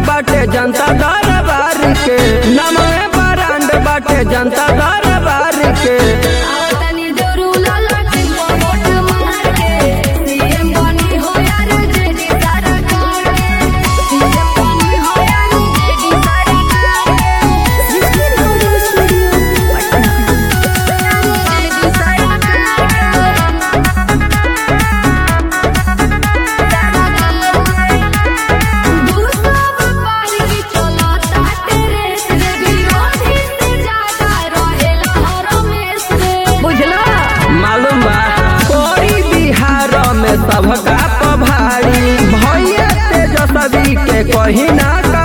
बाटे जनता दरबार के नमवे बरांड बाटे जनता दरबार के आवतनी जरूला लटी वोट मार के सीएम बनी हो यार जेडी सरकार सीएम बनी हो यार जेडी सरकार जिसकी रिकॉर्डिंग स्टूडियो पटना जेडी सरकार दूसरा व्यापारी की चलाता तेरे से विरोधी से ज्यादा रहेला हर में से बुझला मालूम बा कोई बिहार में सबका पभारी भैया तेजस्वी के कहीं ना